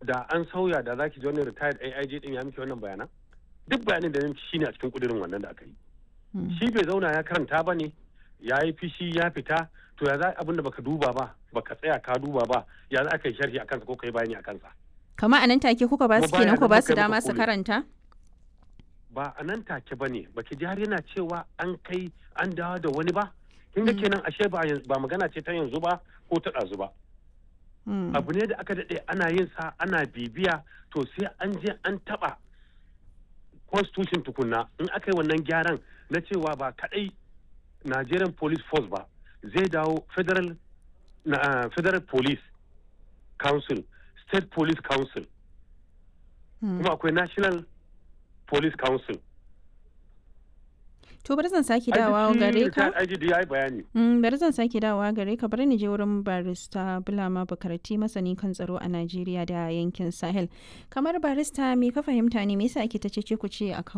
da an sauya da zaki ji wani retired AIG din ya miki wannan bayanan duk bayanin da nan shine a cikin kudirin wannan da aka yi shi bai zauna ya karanta ba ne ya yi fishi ya fita to ya za abin da baka duba ba baka tsaya ka duba ba ya za ka yi sharhi a kansa ko ka yi bayani a kansa Kama a nan take kuka ba su Kuma kenan ku ba bayan su haka dama muka su kore. karanta? ba a nan take ba ne baki ji har yana cewa an kai an dawo da wani ba kin ga kenan ashe ba yanzu- ba magana ce ta yanzu ba ko ta ɗazu ba Mm. abu ne da aka daɗe ana yin sa ana bibiya to sai an je an taɓa constitution tukunna in aka yi wannan gyaran na cewa ba kaɗai Nigerian Police Force ba zai dawo federal na, ah, federal police council state police council Mm. kuma akwai national police council To bari zan sake dawowa gare ka. IGD ya yi bayani Mm, bari zan sake dawowa gare ka bari ni je wurin barista Bulama Bukarati masani kan tsaro a Najeriya da yankin Sahel. Kamar barista me ka fahimta ne me yasa ake ta cece ku ce akan